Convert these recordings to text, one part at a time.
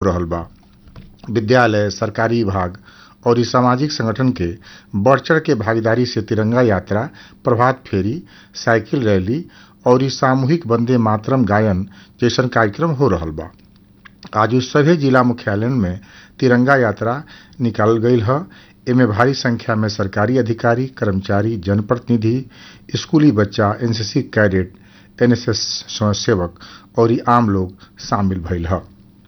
रहल बा विद्यालय सरकारी विभाग और सामाजिक संगठन के बढ़ चढ़ के भागीदारी से तिरंगा यात्रा प्रभात फेरी साइकिल रैली और सामूहिक वंदे मातरम गायन जैसन कार्यक्रम हो रहल बा आज सभी जिला मुख्यालय में तिरंगा यात्रा निकालल गईल ह एमे भारी संख्या में सरकारी अधिकारी कर्मचारी जनप्रतिनिधि स्कूली बच्चा एनसीसी कैडेट एनएसएस स्वयंसेवक और आम लोग शामिल भइल ह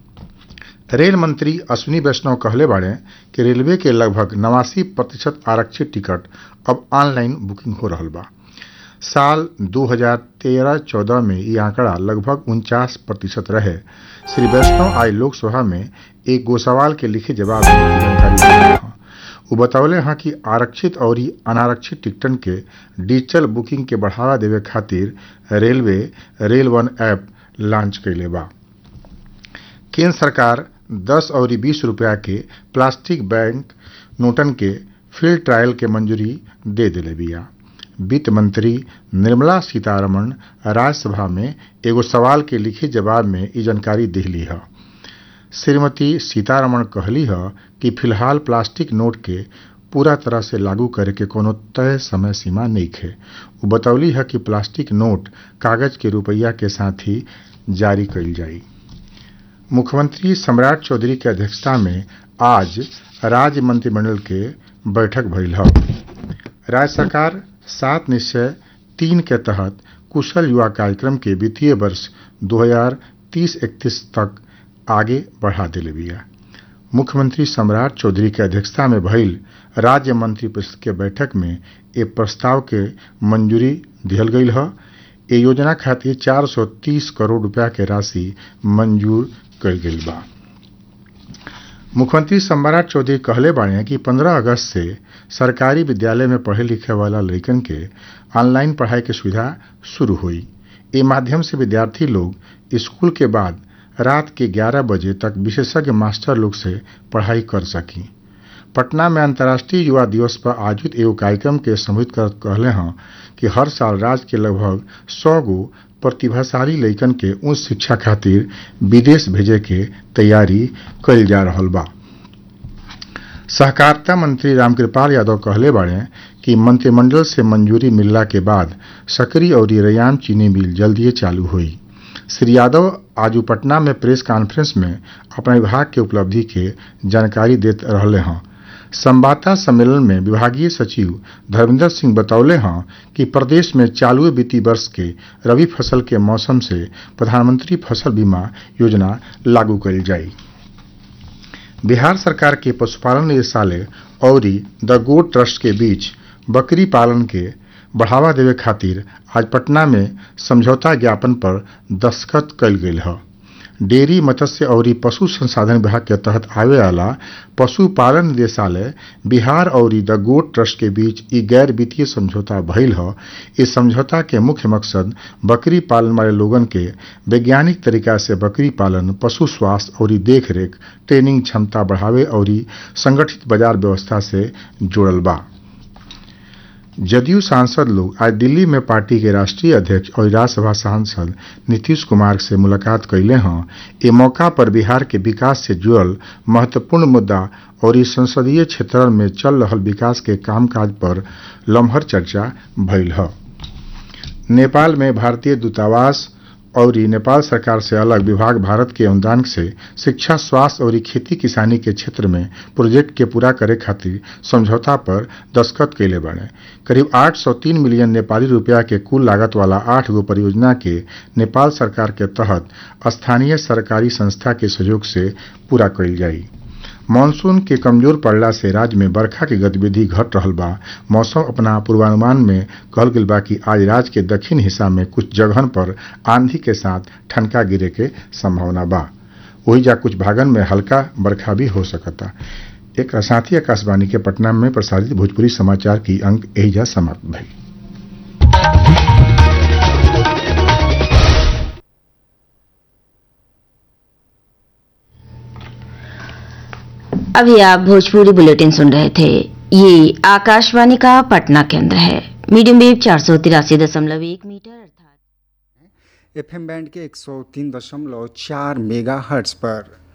रेल मंत्री अश्विनी वैष्णव कहले बाड़े कि रेलवे के लगभग नवासी प्रतिशत आरक्षित टिकट अब ऑनलाइन बुकिंग हो रहल बा साल 2013-14 में ये आंकड़ा लगभग उनचास प्रतिशत रहे श्री वैष्णव आज लोकसभा में एक गोसवाल के लिखे जवाब में जानकारी दिले हैं वो बतौले हैं कि आरक्षित और अनारक्षित टिकटन के डिजिटल बुकिंग के बढ़ावा देवे खातिर railway rail one app launch कैले बा केंद्र सरकार 10 और 20 रुपया के प्लास्टिक बैंक नोटन के फील्ड ट्रायल के मंजूरी दे दिले बिया वित्त मंत्री निर्मला सीतारमण राज्यसभा में एगो सवाल के लिखे जवाब में ये जानकारी दिली है श्रीमती सीतारमण कहली है कि फिलहाल प्लास्टिक नोट के पूरा तरह से लागू करे के कोनो तय समय सीमा नहीं है वो बतौली है कि प्लास्टिक नोट कागज के रुपया के साथ ही जारी कल जाई मुख्यमंत्री सम्राट चौधरी के अध्यक्षता में आज राज्य मंत्रिमंडल के बैठक भइल है राज्य सरकार सात निश्चय तीन के तहत कुशल युवा कार्यक्रम के वित्तीय वर्ष 2030-31 तक आगे बढ़ा दिले बिया मुख्यमंत्री सम्राट चौधरी के अध्यक्षता में भइल राज्य मंत्रिपरिषद के बैठक में ए प्रस्ताव के मंजूरी दिहल गईल है ए योजना खातिर 430 करोड़ रुपया के राशि मंजूर कल गई बा मुख्यमंत्री सम्राट चौधरी कहले बाड़े कि 15 अगस्त से सरकारी विद्यालय में पढ़े लिखे वाला लड़कन के ऑनलाइन पढ़ाई के सुविधा शुरू हुई ए माध्यम से विद्यार्थी लोग स्कूल के बाद रात के 11 बजे तक विशेषज्ञ मास्टर लोग से पढ़ाई कर सकी पटना में अंतर्राष्ट्रीय युवा दिवस पर आयोजित एगो कार्यक्रम के संबोधित कर कहले हैं कि हर साल राज्य के लगभग सौ गो प्रतिभाशाली लइकन के उच्च शिक्षा खातिर विदेश भेजे के तैयारी कइल जा रहल बा सहकारिता मंत्री रामकृपाल यादव कहले बाड़े कि मंत्रिमंडल से मंजूरी मिलला के बाद सकरी और रैयाम चीनी मिल जल्दिए चालू हुई श्री यादव आज पटना में प्रेस कॉन्फ्रेंस में अपने विभाग के उपलब्धि के जानकारी देते रहले हैं संवाददाता सम्मेलन में विभागीय सचिव धर्मेंद्र सिंह बतौले हैं कि प्रदेश में चालू वित्तीय वर्ष के रबी फसल के मौसम से प्रधानमंत्री फसल बीमा योजना लागू करी जाई बिहार सरकार के पशुपालन निदेशालय और द गोट ट्रस्ट के बीच बकरी पालन के बढ़ावा देवे खातिर आज पटना में समझौता ज्ञापन पर दस्तखत कल गई है डेयरी मत्स्य और पशु संसाधन विभाग के तहत आवे वाला पशुपालन निदेशालय बिहार और द गोट ट्रस्ट के बीच ई गैर वित्तीय समझौता भइल ह इस समझौता के मुख्य मकसद बकरी पालन वाले लोगन के वैज्ञानिक तरीका से बकरी पालन पशु स्वास्थ्य और देखरेख ट्रेनिंग क्षमता बढ़ावे और संगठित बाजार व्यवस्था से जुड़ल बा जदयू सांसद लोग आज दिल्ली में पार्टी के राष्ट्रीय अध्यक्ष और राज्यसभा सांसद नीतीश कुमार से मुलाकात कैले हैं ए मौका पर बिहार के विकास से जुड़ल महत्वपूर्ण मुद्दा और इस संसदीय क्षेत्र में चल रहा विकास के कामकाज पर लम्हर चर्चा भइल है नेपाल में भारतीय दूतावास और नेपाल सरकार से अलग विभाग भारत के अनुदान से शिक्षा स्वास्थ्य और खेती किसानी के क्षेत्र में प्रोजेक्ट के पूरा करे खातिर समझौता पर दस्तखत कैले बने करीब 803 मिलियन नेपाली रुपया के कुल लागत वाला आठ गो परियोजना के नेपाल सरकार के तहत स्थानीय सरकारी संस्था के सहयोग से पूरा कइल जाई मानसून के कमजोर पड़ला से राज्य में बरखा के गतिविधि घट रहल बा मौसम अपना पूर्वानुमान में कहल गेल बा कि आज राज्य के दक्षिण हिस्सा में कुछ जगहन पर आंधी के साथ ठनका गिरे के संभावना बा वही जा कुछ भागन में हल्का बरखा भी हो सकता एक साथी आकाशवाणी के पटना में प्रसारित भोजपुरी समाचार की अंक एहिजा समाप्त भई अभी आप भोजपुरी बुलेटिन सुन रहे थे ये आकाशवाणी का पटना केंद्र है मीडियम वेव चार सौ तिरासी दशमलव एक मीटर अर्थात एफएम बैंड के 103.4 मेगा हर्ट्स पर